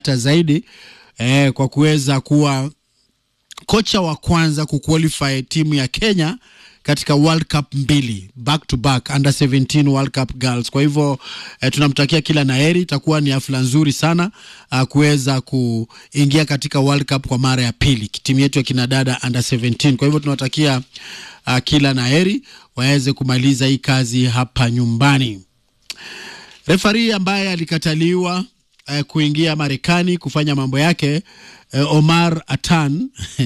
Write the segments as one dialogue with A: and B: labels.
A: hata zaidi eh, kwa kuweza kuwa kocha wa kwanza kuqualify timu ya Kenya katika World Cup mbili back to back under 17 World Cup girls. Kwa hivyo eh, tunamtakia kila naheri, itakuwa ni hafla nzuri sana uh, kuweza kuingia katika World Cup kwa mara ya pili timu yetu ya kinadada under 17. Kwa hivyo tunawatakia uh, kila naheri waweze kumaliza hii kazi hapa nyumbani. Refari ambaye alikataliwa eh, kuingia Marekani kufanya mambo yake eh, Omar Atan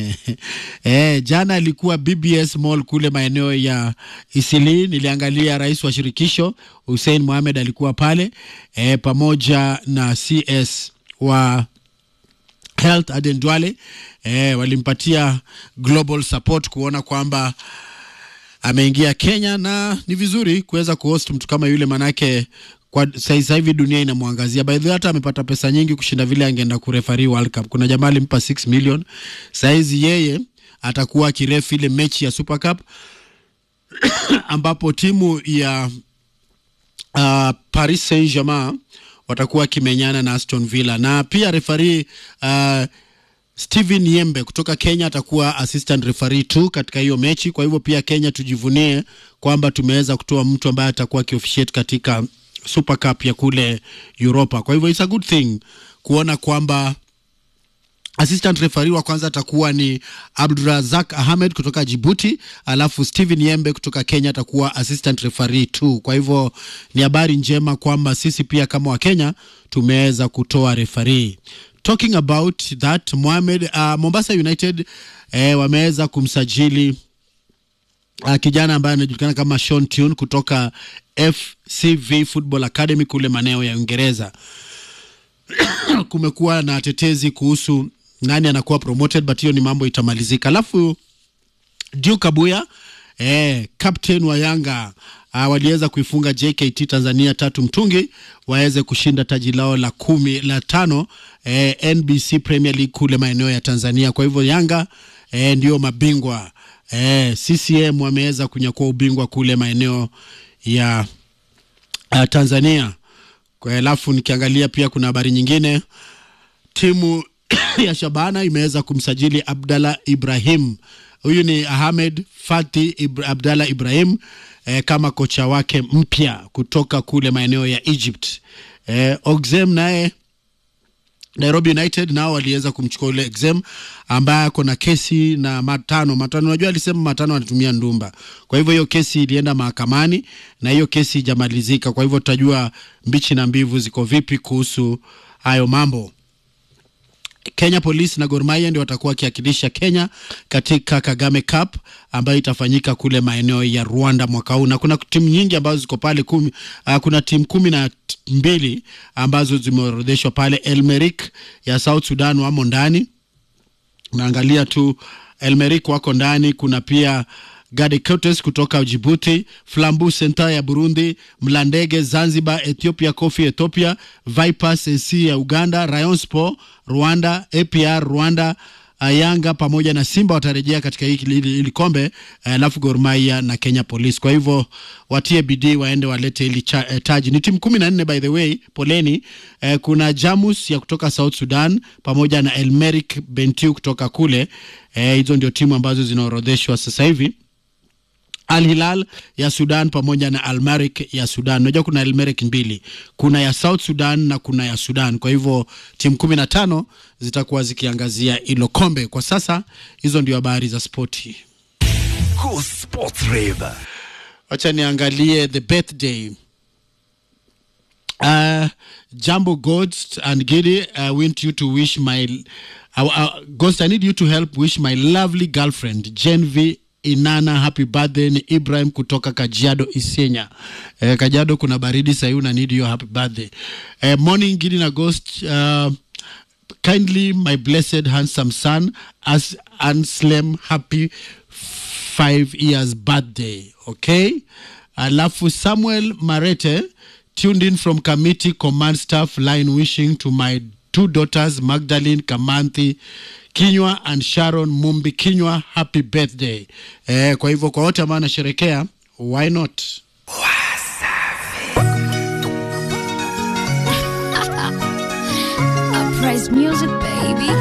A: eh, jana alikuwa BBS Mall kule maeneo ya Isili. Niliangalia rais wa shirikisho Hussein Mohamed alikuwa pale eh, pamoja na CS wa Health Aden Duale eh, walimpatia global support kuona kwamba ameingia Kenya na ni vizuri kuweza kuhost mtu kama yule, manake kwa sasa hivi dunia inamwangazia. By the way, hata amepata pesa nyingi kushinda vile angeenda kurefari World Cup. Kuna jamaa alimpa 6 million. Saizi yeye atakuwa akirefu ile mechi ya Super Cup ambapo timu ya uh, Paris Saint-Germain watakuwa wakimenyana na Aston Villa na pia refari uh, Steven Yembe kutoka Kenya atakuwa assistant referee tu katika hiyo mechi. Kwa hivyo pia Kenya tujivunie kwamba tumeweza kutoa mtu ambaye atakuwa akiofficiate katika Super Cup ya kule Europa. Kwa hivyo it's a good thing kuona kwamba assistant referee wa kwanza atakuwa ni Abdurazak Ahmed kutoka Djibouti, alafu Steven Yembe kutoka Kenya atakuwa assistant referee tu. Kwa hivyo ni habari njema kwamba sisi pia kama Wakenya tumeweza kutoa referee. Talking about that Mohamed, uh, Mombasa United eh, wameweza kumsajili uh, kijana ambaye anajulikana kama Sean Tune kutoka FCV Football Academy kule maeneo ya Uingereza. Kumekuwa na tetezi kuhusu nani anakuwa promoted, but hiyo ni mambo itamalizika. Alafu Duke Abuya eh, captain wa Yanga uh, waliweza kuifunga JKT Tanzania tatu mtungi waweze kushinda taji lao la kumi la tano eh, NBC Premier League kule maeneo ya Tanzania. Kwa hivyo Yanga eh, ndio mabingwa eh, CCM wameweza kunyakua ubingwa kule maeneo ya uh, Tanzania. Kwa alafu nikiangalia pia kuna habari nyingine, timu ya Shabana imeweza kumsajili Abdallah Ibrahim. Huyu ni Ahmed Fati Ibra, Abdallah Ibrahim eh, kama kocha wake mpya kutoka kule maeneo ya Egypt. Eh, Oxem naye Nairobi United nao waliweza kumchukua ule Exem ambaye ako na kesi na matano matano. Unajua alisema matano anatumia ndumba, kwa hivyo hiyo kesi ilienda mahakamani na hiyo kesi ijamalizika. Kwa hivyo tutajua mbichi na mbivu ziko vipi kuhusu hayo mambo. Kenya Police na Gor Mahia ndio watakuwa wakiwakilisha Kenya katika Kagame Cup ambayo itafanyika kule maeneo ya Rwanda mwaka huu, na kuna timu nyingi ambazo ziko pale kumi, uh, kuna timu kumi na mbili ambazo zimeorodheshwa pale. Elmerik ya South Sudan wamo ndani, naangalia tu Elmerik wako ndani. Kuna pia Gadecotes kutoka Djibouti, Flambu Center ya Burundi, Mlandege Zanzibar, Ethiopia Coffee Ethiopia, Vipers AC ya Uganda, Rayon Sport Rwanda, APR Rwanda, Yanga pamoja na Simba watarejea katika hili kombe, alafu Gor Mahia na Kenya Police. Kwa hivyo watie bidii waende walete hili eh, taji. Ni timu kumi na nne by the way, poleni. Eh, kuna Jamus ya kutoka South Sudan pamoja na Elmerik Bentiu kutoka kule. Hizo eh, ndio timu ambazo zinaorodheshwa sasa hivi. Al Hilal ya Sudan pamoja na Al Merrikh ya Sudan. Unajua kuna Al Merrikh mbili, kuna ya South Sudan na kuna ya Sudan. Kwa hivyo timu kumi na tano zitakuwa zikiangazia hilo kombe. Kwa sasa hizo ndio habari za spoti.
B: Cool Sports Rave.
A: Wacha niangalie the birthday uh, Jambo Ghost and Gidi I want you to wish my uh, uh, Ghost I need you to help wish my lovely girlfriend Genvi Inana happy birthday ni Ibrahim kutoka Kajiado Isenya. Eh, Kajiado kuna baridi sasa hivi, need your happy birthday. Eh, morning Gidi na Ghost uh, kindly my blessed handsome son as Anslem happy five years birthday. Okay? Alafu Samuel Marete tuned in from committee command staff line wishing to my two daughters Magdalene Kamanthi Kinywa and Sharon Mumbi Kinywa happy birthday. Eh, kwa hivyo kwa wote ambao wanasherekea why not?
C: Surprise music, baby.